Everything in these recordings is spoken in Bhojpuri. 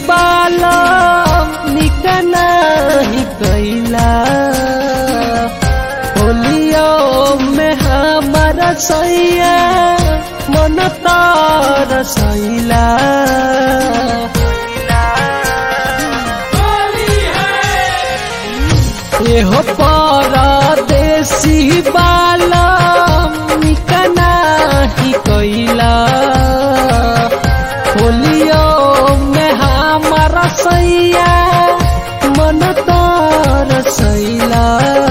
बाला निकना ही कैला होलियो में हमारा सैया मन तार सैला एहो परदेसी बाला निकना ही कैला होलियो में हमारा सैया मन तार सैला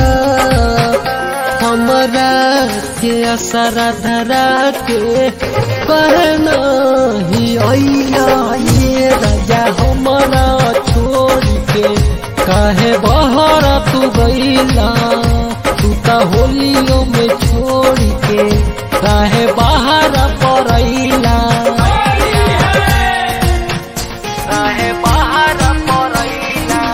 हमरा के असर धरा के कहना ही अइला ये राजा हमरा छोड़ के काहे बहर तू गईला तू त होलियो में छोड़ के काहे बाहर पड़ैला काहे बाहर पड़ैला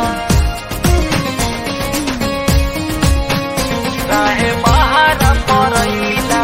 काहे बाहर पड़ैला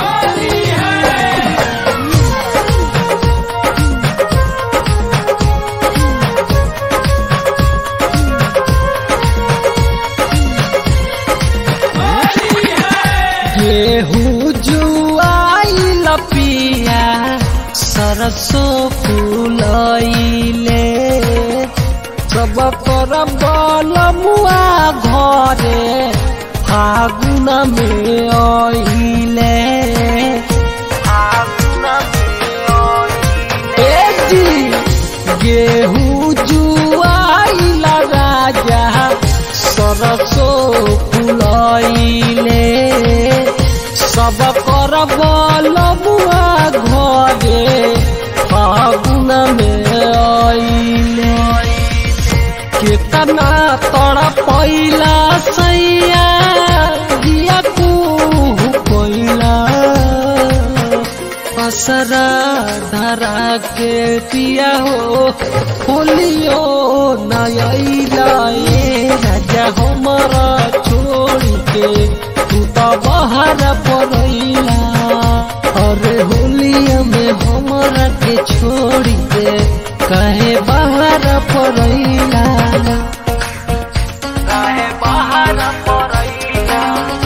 गेहूँ जुआइल पिया सरसों फूलैले सब कर बलमुआ घरे फागुन में आइले ए जी, गेहूँ जुआइल राजा सरसों फूलैले सब कर बलमुआ घरे फागुन में आइले केतना तोरा पैला सैया दिया कुहू कोइला असरा धरा के पिया हो होलियो नयला ए राजा हमारा छोड़ के तू तो बाहर पड़ैला अरे होलिया में हमारा के छोड़ के कहे बाहर पड़ैला कहे बाहर पड़ैला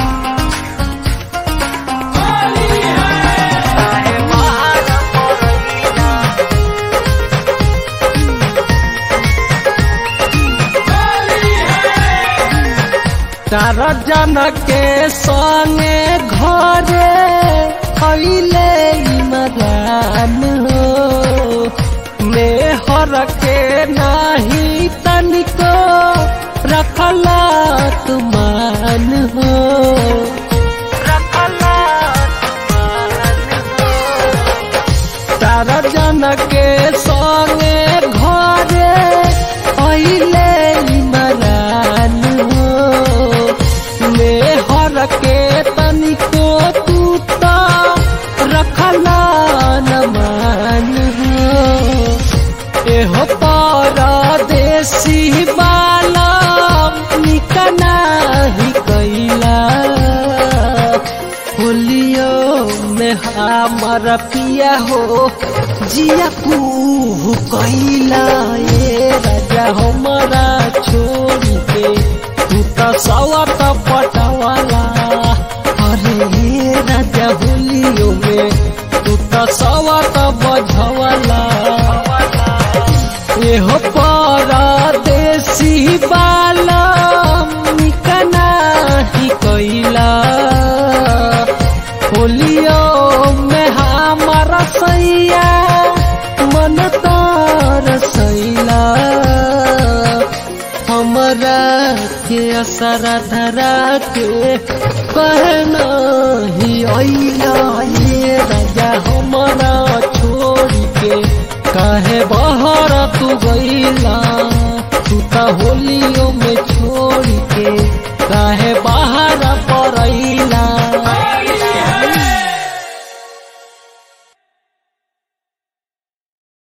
कहे बाहर पड़ैला चार जन के संगे घरे अइले इमरान हो मेहर के नाही तनिको रखला तुमान हो रखला तारा जन के संगे घरे अइले इमरान हो मेहर के तनिको तू तो रखला न मान हो एहो परदेसी बाला निकना ही कैला होलियो में हमार पिया हो जिया कुहू कैला ये राजा हमारा छोड़ के तू तो सवत पटवाला अरे ये राजा होलियो में तू तो सवत बझवाला एहो परदेसी बाला निकना ही कैला होलियो में हमारा सैया मन तार सैला हमरा के असर धरा के कहना ही अइला ये राजा हमारा छोड़ के काहे बहर तू गईला तू त होलियो में छोड़